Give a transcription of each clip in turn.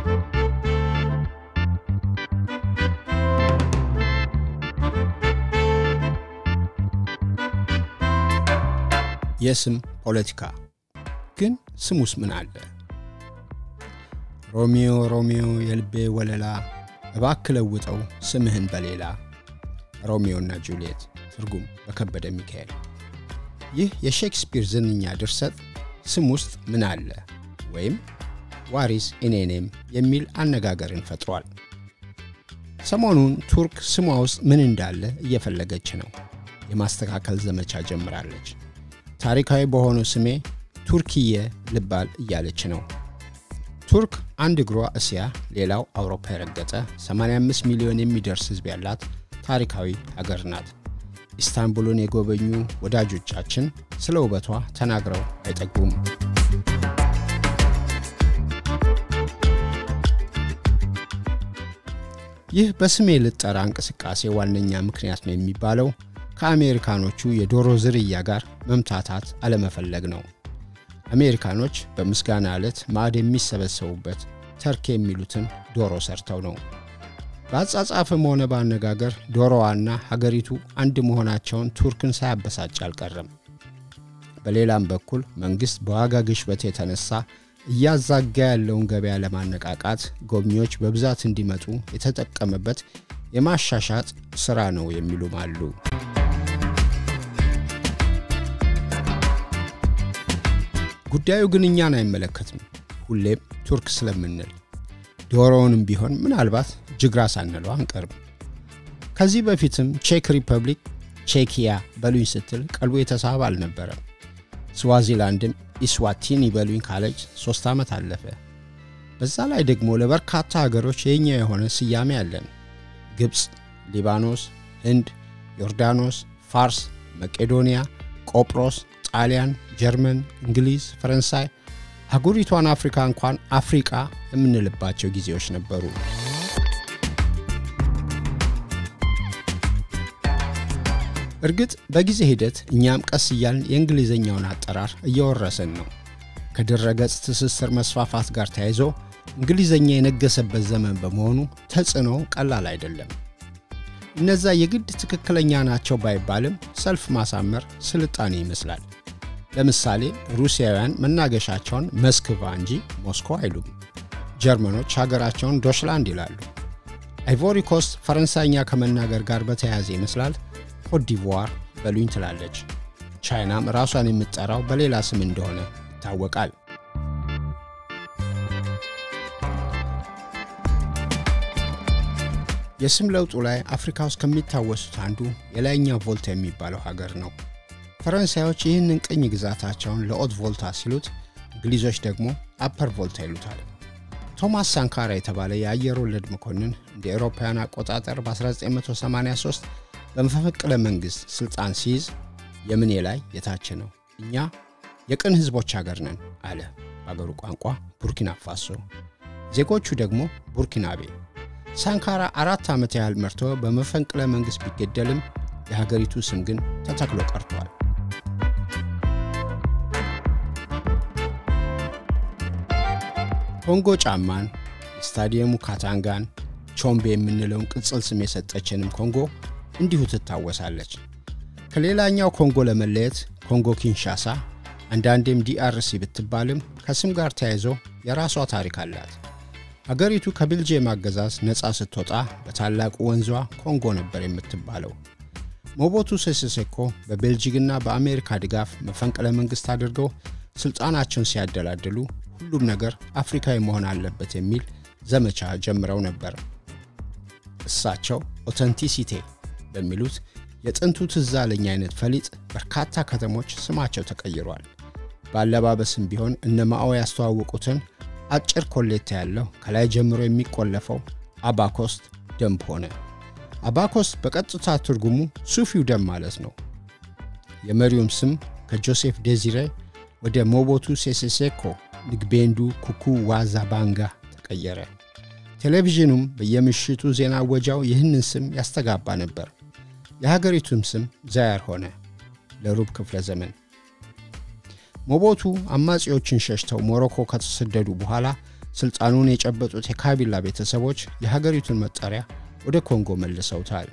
የስም ፖለቲካ ግን ስሙስ ምን አለ? ሮሚዮ ሮሚዮ የልቤ ወለላ እባክ ለውጠው ስምህን በሌላ ሮሚዮና ጁልየት ትርጉም በከበደ ሚካኤል። ይህ የሼክስፒር ዝንኛ ድርሰት ስም ውስጥ ምን አለ ወይም ዋሪስ ኢኔኔም የሚል አነጋገርን ፈጥሯል። ሰሞኑን ቱርክ ስሟ ውስጥ ምን እንዳለ እየፈለገች ነው። የማስተካከል ዘመቻ ጀምራለች። ታሪካዊ በሆነው ስሜ ቱርክዬ ልባል እያለች ነው። ቱርክ አንድ እግሯ እስያ ሌላው አውሮፓ የረገጠ 85 ሚሊዮን የሚደርስ ሕዝብ ያላት ታሪካዊ ሀገር ናት። ኢስታንቡልን የጎበኙ ወዳጆቻችን ስለ ውበቷ ተናግረው አይጠግቡም። ይህ በስሜ ልጠራ እንቅስቃሴ ዋነኛ ምክንያት ነው የሚባለው ከአሜሪካኖቹ የዶሮ ዝርያ ጋር መምታታት አለመፈለግ ነው። አሜሪካኖች በምስጋና ዕለት ማዕድ የሚሰበሰቡበት ተርክ የሚሉትን ዶሮ ሰርተው ነው። በአጻጻፍም ሆነ በአነጋገር ዶሮዋና ሀገሪቱ አንድ መሆናቸውን ቱርክን ሳያበሳጭ አልቀረም። በሌላም በኩል መንግሥት በዋጋ ግሽበት የተነሳ እያዛጋ ያለውን ገበያ ለማነቃቃት ጎብኚዎች በብዛት እንዲመጡ የተጠቀመበት የማሻሻጥ ሥራ ነው የሚሉም አሉ። ጉዳዩ ግን እኛን አይመለከትም። ሁሌም ቱርክ ስለምንል ዶሮውንም ቢሆን ምናልባት ጅግራ ሳንለው አንቀርም። ከዚህ በፊትም ቼክ ሪፐብሊክ ቼኪያ በሉኝ ስትል ቀልቡ የተሳበ አልነበረም። ስዋዚላንድም ኢስዋቲኒ በሉኝ ካለች ሦስት ዓመት አለፈ። በዛ ላይ ደግሞ ለበርካታ ሀገሮች የኛ የሆነ ስያሜ አለን። ግብፅ፣ ሊባኖስ፣ ህንድ፣ ዮርዳኖስ፣ ፋርስ፣ መቄዶንያ፣ ቆጵሮስ፣ ጣሊያን፣ ጀርመን፣ እንግሊዝ፣ ፈረንሳይ አህጉሪቷን አፍሪካ እንኳን አፍሪቃ የምንልባቸው ጊዜዎች ነበሩ። እርግጥ በጊዜ ሂደት እኛም ቀስ እያልን የእንግሊዝኛውን አጠራር እየወረስን ነው። ከድረገጽ ትስስር መስፋፋት ጋር ተያይዞ እንግሊዝኛ የነገሰበት ዘመን በመሆኑ ተጽዕኖ ቀላል አይደለም። እነዛ የግድ ትክክለኛ ናቸው ባይባልም ሰልፍ ማሳመር ስልጣኔ ይመስላል። ለምሳሌ ሩሲያውያን መናገሻቸውን መስክቫ እንጂ ሞስኮ አይሉም። ጀርመኖች ሀገራቸውን ዶችላንድ ይላሉ። አይቮሪ ኮስት ፈረንሳይኛ ከመናገር ጋር በተያያዘ ይመስላል ኮትዲቯር በሉኝ ትላለች። ቻይናም ራሷን የምትጠራው በሌላ ስም እንደሆነ ይታወቃል። የስም ለውጡ ላይ አፍሪካ ውስጥ ከሚታወሱት አንዱ የላይኛው ቮልታ የሚባለው ሀገር ነው። ፈረንሳዮች ይህንን ቅኝ ግዛታቸውን ለኦት ቮልታ ሲሉት፣ እንግሊዞች ደግሞ አፐር ቮልታ ይሉታል። ቶማስ ሳንካራ የተባለ የአየር ወለድ መኮንን እንደ ኤሮፓውያን አቆጣጠር በ1983 በመፈንቅለ መንግሥት ሥልጣን ሲይዝ የምኔ ላይ የታች ነው፣ እኛ የቅን ሕዝቦች ሀገር ነን አለ። በአገሩ ቋንቋ ቡርኪና ፋሶ፣ ዜጎቹ ደግሞ ቡርኪናቤ። ሳንካራ አራት ዓመት ያህል መርቶ በመፈንቅለ መንግሥት ቢገደልም የሀገሪቱ ስም ግን ተተክሎ ቀርቷል። ኮንጎ ጫማን፣ የስታዲየሙ ካታንጋን፣ ቾምቤ የምንለውን ቅጽል ስም የሰጠችንም ኮንጎ እንዲሁ ትታወሳለች። ከሌላኛው ኮንጎ ለመለየት ኮንጎ ኪንሻሳ አንዳንዴም ዲአርሲ ብትባልም ከስም ጋር ተያይዞ የራሷ ታሪክ አላት። አገሪቱ ከቤልጅየም አገዛዝ ነፃ ስትወጣ በታላቁ ወንዟ ኮንጎ ነበር የምትባለው። ሞቦቱ ሴሴሴኮ በቤልጂግና በአሜሪካ ድጋፍ መፈንቅለ መንግሥት አድርገው ሥልጣናቸውን ሲያደላድሉ ሁሉም ነገር አፍሪካዊ መሆን አለበት የሚል ዘመቻ ጀምረው ነበር። እሳቸው ኦተንቲሲቴ በሚሉት የጥንቱ ትዝ አለኝ አይነት ፈሊጥ በርካታ ከተሞች ስማቸው ተቀይሯል። በአለባበስም ቢሆን እነ ማኦ ያስተዋወቁትን አጭር ኮሌታ ያለው ከላይ ጀምሮ የሚቆለፈው አባኮስት ደንብ ሆነ። አባኮስት በቀጥታ ትርጉሙ ሱፊው ደም ማለት ነው። የመሪውም ስም ከጆሴፍ ዴዚሬ ወደ ሞቦቱ ሴሴሴኮ ንግቤንዱ ኩኩ ዋዛ ባንጋ ተቀየረ። ቴሌቪዥኑም በየምሽቱ ዜና ወጃው ይህንን ስም ያስተጋባ ነበር። የሀገሪቱም ስም ዛያር ሆነ ለሩብ ክፍለ ዘመን። ሞቦቱ አማጺዎችን ሸሽተው ሞሮኮ ከተሰደዱ በኋላ ስልጣኑን የጨበጡት የካቢላ ቤተሰቦች የሀገሪቱን መጠሪያ ወደ ኮንጎ መልሰውታል።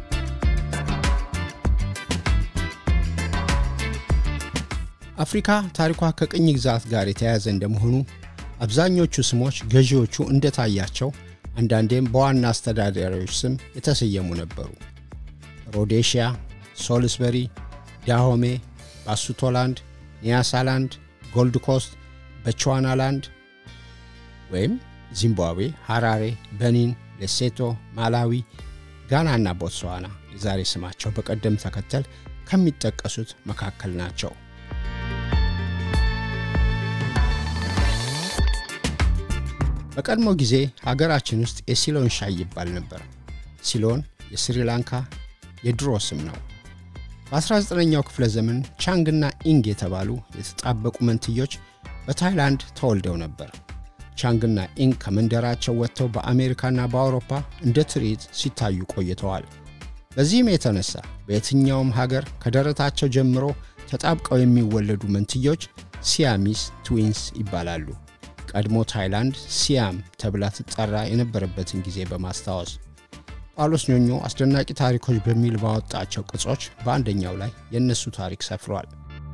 አፍሪካ ታሪኳ ከቅኝ ግዛት ጋር የተያያዘ እንደመሆኑ አብዛኞቹ ስሞች ገዢዎቹ እንደታያቸው አንዳንዴም በዋና አስተዳዳሪዎች ስም የተሰየሙ ነበሩ። ሮዴሽያ፣ ሶልስበሪ፣ ዳሆሜ፣ ባሱቶላንድ፣ ኒያሳላንድ፣ ጎልድ ኮስት፣ በቹዋናላንድ ወይም ዚምባብዌ፣ ሐራሬ፣ በኒን፣ ሌሴቶ፣ ማላዊ፣ ጋና እና ቦትስዋና የዛሬ ስማቸው በቀደም ተከተል ከሚጠቀሱት መካከል ናቸው። በቀድሞ ጊዜ ሀገራችን ውስጥ የሲሎን ሻይ ይባል ነበር። ሲሎን የስሪላንካ የድሮ ስም ነው። በ19ኛው ክፍለ ዘመን ቻንግና ኢንግ የተባሉ የተጣበቁ መንትዮች በታይላንድ ተወልደው ነበር። ቻንግና ኢንግ ከመንደራቸው ወጥተው በአሜሪካና በአውሮፓ እንደ ትርኢት ሲታዩ ቆይተዋል። በዚህም የተነሳ በየትኛውም ሀገር ከደረታቸው ጀምሮ ተጣብቀው የሚወለዱ መንትዮች ሲያሚስ ትዊንስ ይባላሉ። ቀድሞ ታይላንድ ሲያም ተብላ ትጠራ የነበረበትን ጊዜ በማስታወስ ጳውሎስ ኞኞ አስደናቂ ታሪኮች በሚል ባወጣቸው ቅጾች በአንደኛው ላይ የእነሱ ታሪክ ሰፍሯል።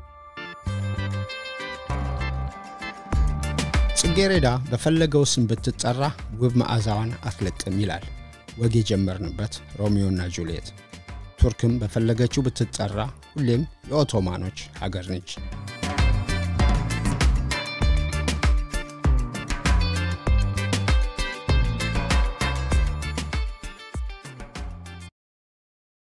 ጽጌሬዳ በፈለገው ስም ብትጠራ ውብ መዓዛዋን አትለቅም ይላል ወግ የጀመርንበት ሮሚዮና ጁልየት። ቱርክም በፈለገችው ብትጠራ ሁሌም የኦቶማኖች ሀገር ነች።